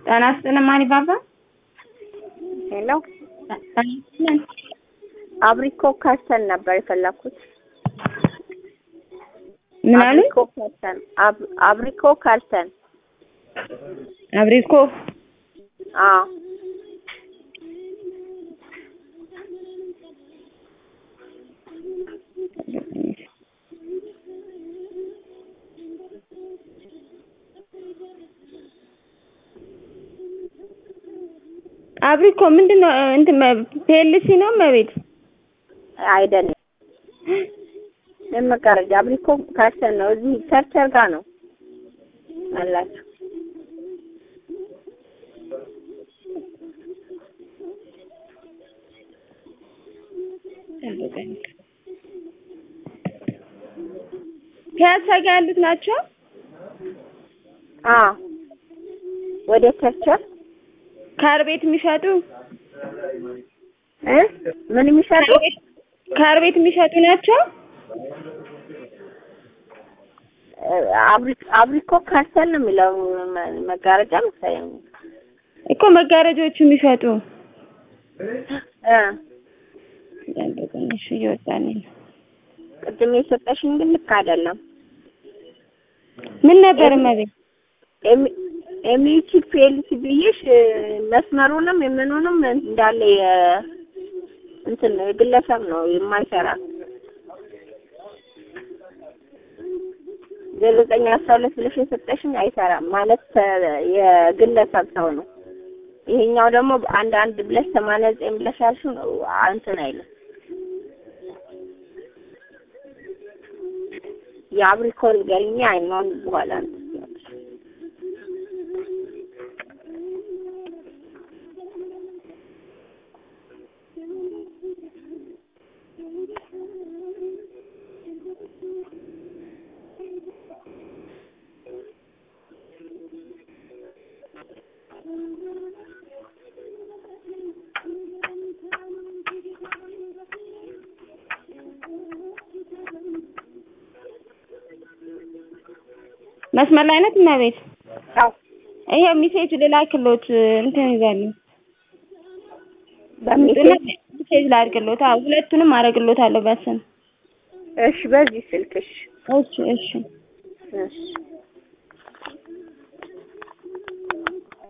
ጤና ይስጥልን ማን ይባባል? ሄሎ ጤና ይስጥልን። አብሪኮ ካርተን ነበር የፈለኩት። ምን አሉ? አብሪኮ ካርተን አብ- አብሪኮ ካርተን አብሪኮ አዎ አብሪኮ ምንድን ነው? እንትን ፒኤልሲ ነው መቤት አይደለም ለመጋረጃ አብሪኮ ካርተን ነው። እዚህ ቸርቸር ጋር ነው አላችሁ። ፒያሳ ጋር ያሉት ናቸው። አዎ ወደ ቸርቸር ካር ቤት የሚሸጡ እ ምን የሚሸጡ ካር ቤት የሚሸጡ ናቸው። አብሪ- አብሪኮ ካርተን ነው የሚለው መ- መጋረጃ መሰለኝ። እኮ መጋረጃዎቹ የሚሸጡ እ እሺ፣ እየወጣልኝ ነው። ቅድም የሰጠሽኝ ግን ልክ አይደለም። ምን ነበር መቤት? ኤሚ- ኤሚዩቲክ ፒኤልሲ ብዬሽ እ፣ መስመሩንም የምኑንም እንዳለ የ- እንትን ነው የግለሰብ ነው የማይሰራ ዘጠኝ አስራ ሁለት ብለሽ የሰጠሽኝ አይሰራም ማለት ተ- የግለሰብ ሰው ነው። ይሄኛው ደግሞ አንድ አንድ ብለሽ ሰማንያ ዘጠኝ ብለሽ ያልሽው ነው እንትን አይልም። የአብሪኮል ገርኛ አይኗን በኋላ እንትን ትያለሽ። መስመር ላይ ናት መቤት? አዎ ይሄው ሚሴጅ ልላክሎት እንትን ይዛሉ በሚሴጅ ሚሴጅ ላድርግሎት። አዎ ሁለቱንም አደርግሎታለሁ በስም። እሺ፣ በዚህ ስልክሽ እሺ እሺ እሺ